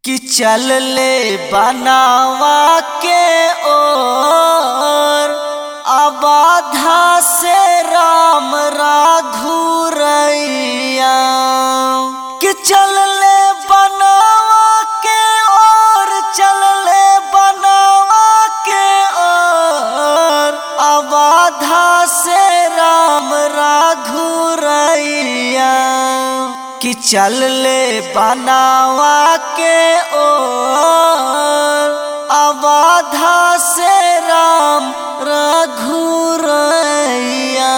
कि चल ले बनावा के ओर अबाधा से राम राघुरैया कि चल ले बनावा के ओर चल ले बनावा के ओर अबाधा से राम राघुरैया कि चल ले बनावा के ओर अबाधा से राम रघुरैया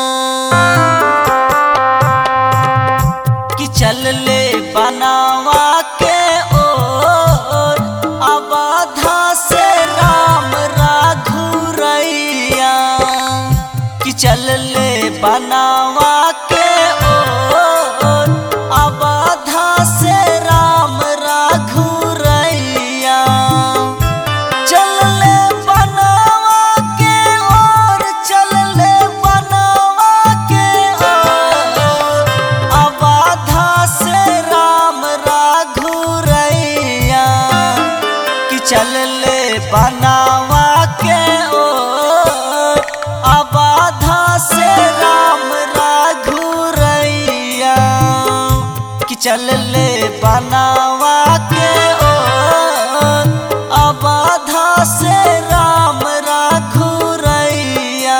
कि चल ले बनावा के ओर अबाधा से राम रघुरैया कि चल ले बनावा के ओर अबाधा से राम रघुरैया चल ले बनावा के ओर चल ले बनावा के ओर अबाधा से राम रघुरैया कि चल ले बनावा के ओर अबाधा से राम रघुरैया कि चल ले बनावा के ओर अबाधा से राम रघुरैया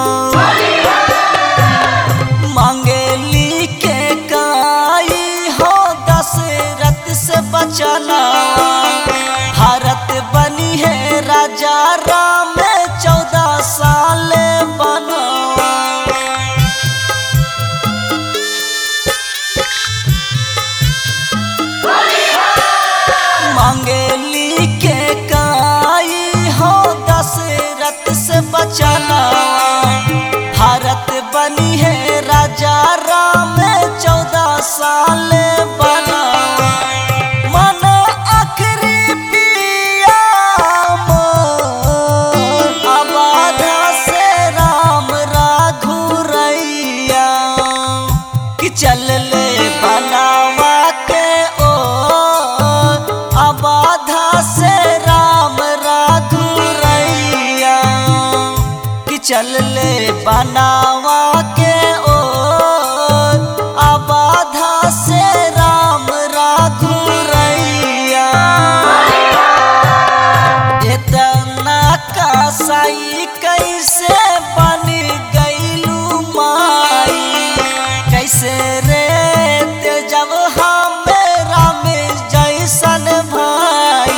मांगेली के काई हो दशरथ से बचना भारत बनी है राजा राम चौदह साल बना मांगेली के काई हो दशरथ से बचना भारत बनी है राजा राम चौदह साल बना मन आखिरी पिया मोर, अबाधा से राम राघुरैया कि चल ले बनावा के ओर अबाधा से राम राघुरैया कि चल ले बनावा के ओर अबाधा से राम राघुरैया इतना कसाई कैसे बन गईलू माई कैसे रे ते जब हम राम जैसन भाई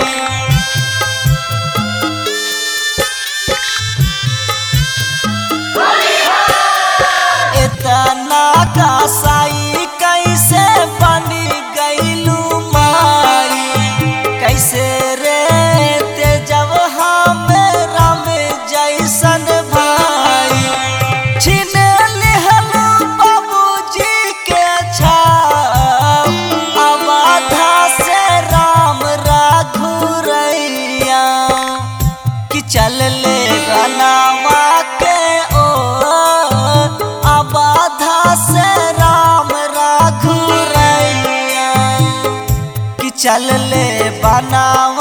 इतना कसाई कैसे बन गईलू माई कैसे रे ते जब हम राम जैसन भाई छीन लिहलू बाबूजी के छाप अबाधा से राम राघुरैया कि चल ले बनावा के ओर अबाधा से राम राघुरैया कि चल ले बनावा